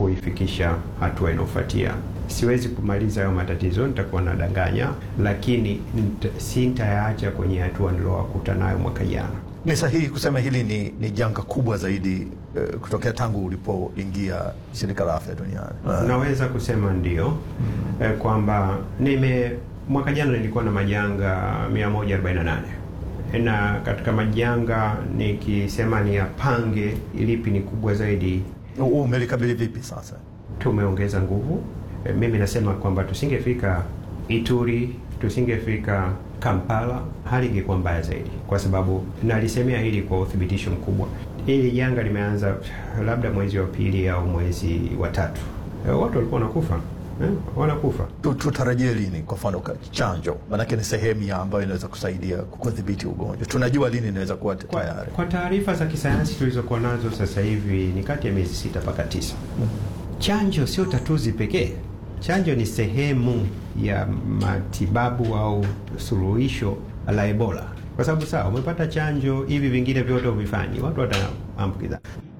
kuifikisha hatua inayofuatia. Siwezi kumaliza hayo matatizo, nitakuwa nadanganya, lakini sintayaacha kwenye hatua niliowakuta nayo mwaka jana. Ni sahihi kusema hili ni, ni janga kubwa zaidi uh, kutokea tangu ulipoingia shirika la afya duniani? Uh, naweza kusema ndio, mm. eh, kwamba nime mwaka jana nilikuwa na majanga 148 na katika majanga nikisema ni yapange ilipi ni kubwa zaidi. Umelikabili vipi sasa? Tumeongeza nguvu. E, mimi nasema kwamba tusingefika Ituri, tusingefika Kampala, hali ingekuwa mbaya zaidi, kwa sababu nalisemea hili kwa uthibitisho mkubwa. Hili janga limeanza labda mwezi wa pili au mwezi wa tatu, e, watu walikuwa wanakufa Eh, wanakufa. Tutarajie lini kwa mfano chanjo? Maanake ni sehemu ya ambayo inaweza kusaidia kudhibiti ugonjwa. Tunajua lini inaweza kuwa tayari? Kwa taarifa za kisayansi tulizokuwa nazo sasa hivi ni kati ya miezi sita mpaka tisa. mm -hmm. Chanjo sio tatuzi pekee. Chanjo ni sehemu ya matibabu au suluhisho la Ebola, kwa sababu sawa, umepata chanjo, hivi vingine vyote uvifanyi, watu wataambukiza.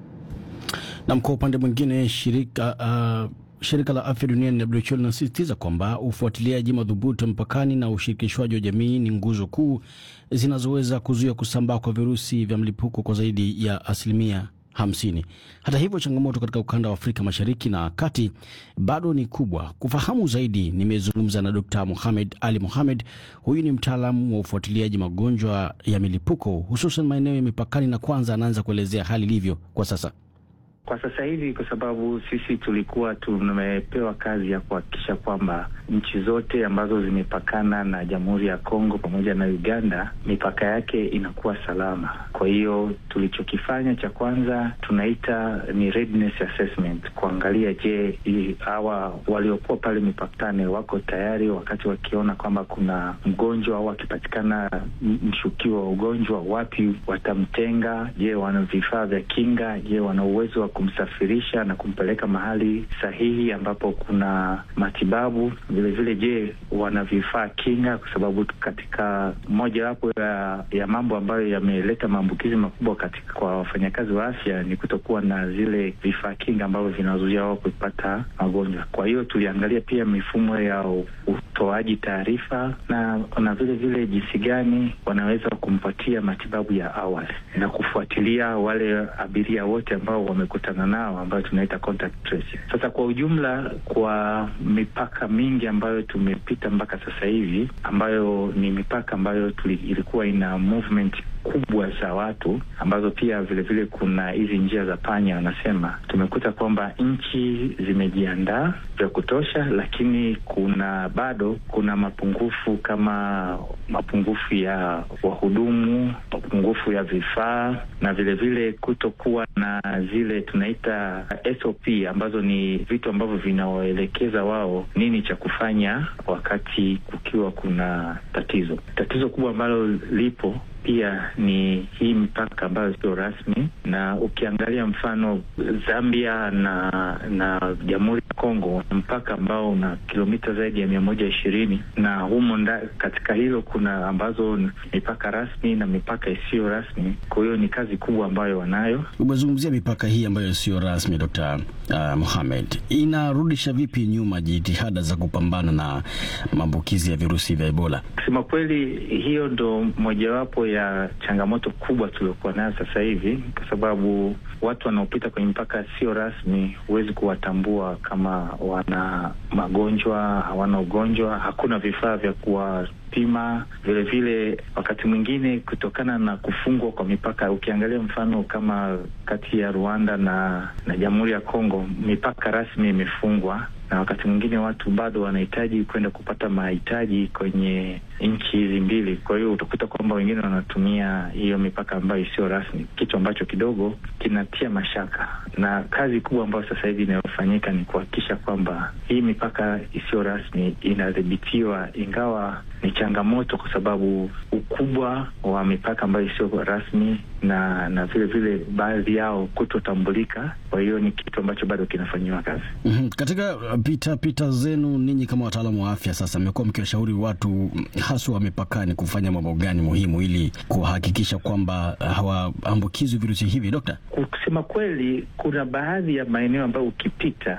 Na kwa upande mwingine shirika uh... Shirika la afya duniani WHO linasisitiza kwamba ufuatiliaji madhubuti mpakani na ushirikishwaji wa jamii ni nguzo kuu zinazoweza kuzuia kusambaa kwa virusi vya mlipuko kwa zaidi ya asilimia hamsini. Hata hivyo, changamoto katika ukanda wa Afrika Mashariki na Kati bado ni kubwa. Kufahamu zaidi, nimezungumza na Dr. Mohamed Ali Mohamed. Huyu ni mtaalamu wa ufuatiliaji magonjwa ya milipuko hususan maeneo ya mipakani, na kwanza anaanza kuelezea hali ilivyo kwa sasa. Kwa sasa hivi, kwa sababu sisi tulikuwa tumepewa kazi ya kuhakikisha kwamba nchi zote ambazo zimepakana na Jamhuri ya Kongo pamoja na Uganda, mipaka yake inakuwa salama. Kwa hiyo tulichokifanya cha kwanza tunaita ni readiness assessment, kuangalia je, hawa waliokuwa pale mipakani wako tayari, wakati wakiona kwamba kuna mgonjwa au akipatikana mshukiwa wa ugonjwa, wapi watamtenga? Je, wana vifaa vya kinga? Je, wana uwezo wa kumsafirisha na kumpeleka mahali sahihi ambapo kuna matibabu? Vilevile, je, wana vifaa kinga? Kwa sababu katika mojawapo ya, ya mambo ambayo yameleta maambukizi makubwa katika kwa wafanyakazi wa afya ni kutokuwa na zile vifaa kinga ambavyo vinazuia wao kupata magonjwa. Kwa hiyo tuliangalia pia mifumo ya utoaji taarifa na na vile vile jinsi gani wanaweza kumpatia matibabu ya awali na kufuatilia wale abiria wote ambao wamekutana nao ambayo tunaita contact tracing. Sasa kwa ujumla, kwa mipaka mingi ambayo tumepita mpaka sasa hivi, ambayo ni mipaka ambayo tuli, ilikuwa ina movement kubwa za watu ambazo pia vilevile vile kuna hizi njia za panya wanasema, tumekuta kwamba nchi zimejiandaa vya kutosha, lakini kuna bado kuna mapungufu kama mapungufu ya wahudumu, mapungufu ya vifaa na vilevile kutokuwa na zile tunaita SOP ambazo ni vitu ambavyo vinawaelekeza wao nini cha kufanya wakati kukiwa kuna tatizo. Tatizo kubwa ambalo lipo pia ni hii mipaka ambayo sio rasmi, na ukiangalia mfano Zambia na na Jamhuri ya Kongo, mpaka ambao una kilomita zaidi ya mia moja ishirini na humo nda, katika hilo kuna ambazo mipaka rasmi na mipaka isiyo rasmi. Kwa hiyo ni kazi kubwa ambayo wanayo. Umezungumzia mipaka hii ambayo siyo rasmi, Dr. uh, Mohamed, inarudisha vipi nyuma jitihada za kupambana na maambukizi ya virusi vya Ebola? Kusema kweli, hiyo ndo mojawapo ya changamoto kubwa tuliokuwa nayo sasa hivi, kwa sababu watu wanaopita kwenye mpaka sio rasmi, huwezi kuwatambua kama wana magonjwa, hawana ugonjwa, hakuna vifaa vya kuwapima. Vilevile wakati mwingine kutokana na kufungwa kwa mipaka, ukiangalia mfano kama kati ya Rwanda na na Jamhuri ya Kongo, mipaka rasmi imefungwa na wakati mwingine watu bado wanahitaji kwenda kupata mahitaji kwenye nchi hizi mbili. Kwa hiyo utakuta kwamba wengine wanatumia hiyo mipaka ambayo isiyo rasmi, kitu ambacho kidogo kinatia mashaka, na kazi kubwa ambayo sasa hivi inayofanyika ni kuhakikisha kwamba hii mipaka isiyo rasmi inadhibitiwa, ingawa ni changamoto kwa sababu ukubwa wa mipaka ambayo isiyo rasmi na na vile vile baadhi yao kutotambulika. Kwa hiyo ni kitu ambacho bado kinafanyiwa kazi. mm -hmm. Katika pita pita zenu ninyi kama wataalamu wa afya, sasa mmekuwa mkiwashauri watu haswa wa mipakani kufanya mambo gani muhimu ili kuhakikisha kwamba hawaambukizwi virusi hivi, Dokta? Kusema kweli, kuna baadhi ya maeneo ambayo ukipita